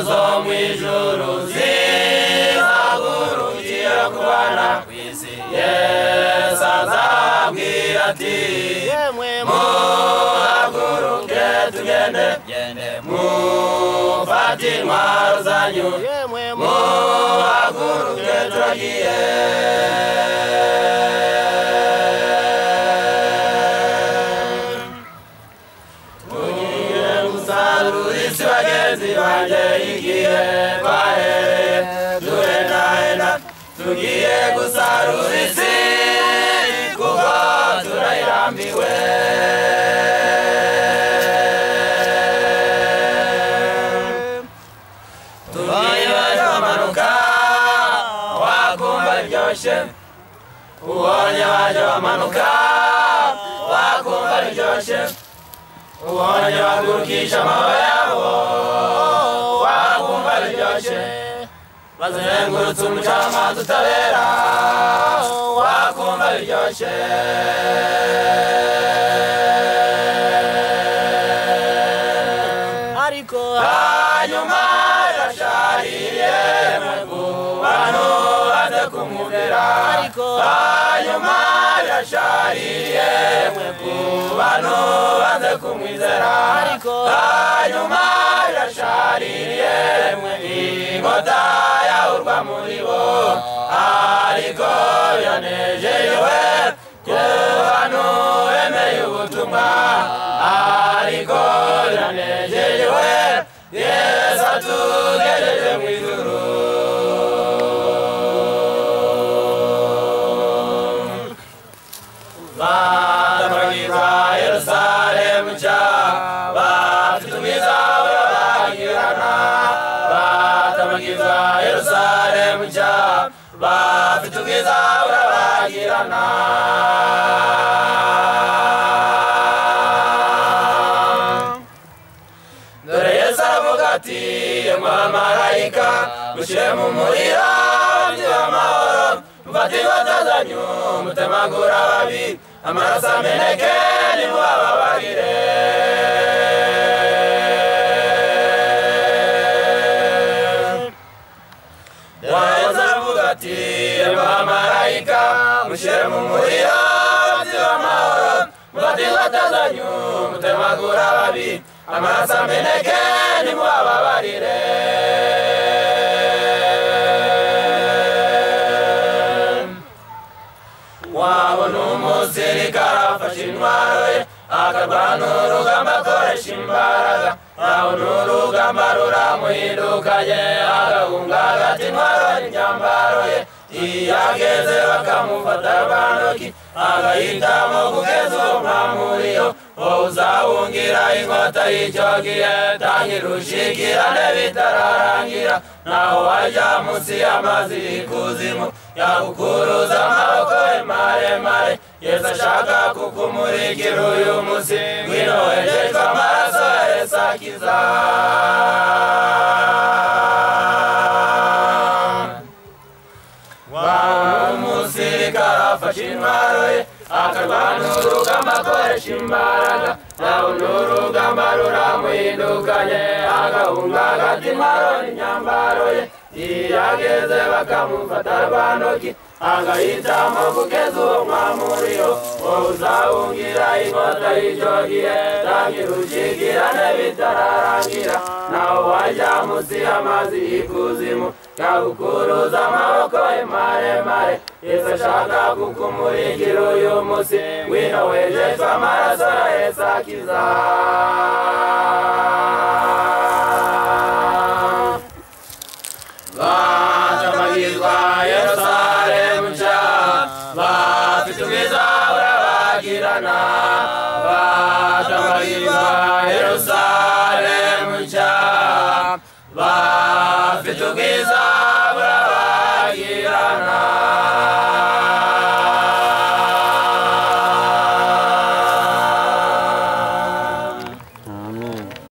zo mu ijuru zizagurukira ku bana ku isi yesu azabwira ati yemwe mu muhaguruke tugende gende mufate intwaro zanyu yemwe mu muhaguruke turagiye tugiye gusarura isi bagenzi banjye igihe twahereye duhendahenda tugiye gusarura isi kuko turayirambiwe tugiye bamanuka wakumva biryoshye ubonye baje bamanuka wakumva biryoshye ubonye bagurukisha amababa yabo wakumva biryoshye bazengurutse umucamanza utabera wakumva biryoshye ariko hanyuma irashariye mu bantu baze kumwumvira ariko hanyuma irashariye mwe ku bantu baze kumwizera ariko hanyuma irashariye mwe inkota yawurwa muri bo ariko biranejejewe ku bantu bemeye ubutumwa ariko biranejejewe yesu atugejeje mu ijuru batabagiza yerusalemu nshya bafite ubwiza burabagirana batabagiza yerusalemu nshya bafite ubwiza burabagirana dore yesu aravuga ati mwamarayika mushyire mu muriro byiba amahoro mufate inkoto mutemagura ababi amaraso ameneke nimubababarire dore yesu aravuga ati mwamarayika mushyire mu muriro byiba amahoro mufate inkoto zanyu mutemagura ababi amaraso ameneke nimubababarire wabona umusirikare afashe intwaro ye akarwana urugamba akoresha imbaraga wabona urugamba ruramuhindukanye agahunga agata intwaro n'imyambaro ye iyo ageze bakamufata ba ntoki agahitamo kugeza uwo mwamuriyo wowe uzawungira inkota y'icyo gihe tangira ushikirane bitararangira naho wajya munsi y'amazi y'ikuzimu yagukuruza amaboko ye maremare yesu ashaka kukumurikira uyu munsi ngwino wejejwe amaraso ya yesu akiza umusirikare afashe intwaro ye akarwana urugamba akoresha imbaraga yabona urugamba ruramuhindukanye agahunga agata intwaro n'imyambaro ye iyo ageze bakamufata rwa ntoki agahitamo kugeza uwo mwamuriyo wowe uzawungira inkota y'icyo gihe tangira ushikirane bitararangira nawe wajya munsi y'amazi y'ikuzimu yagukuruza amaboko ye maremare yesu ashaka kukumurikira uyu munsi ngwino wejejwe amaraso ya yesu akiza batamagizwa yerusalemu nshya bafite ubwiza burabagirana batamagizwa yerusalemu nshya bafite ubwiza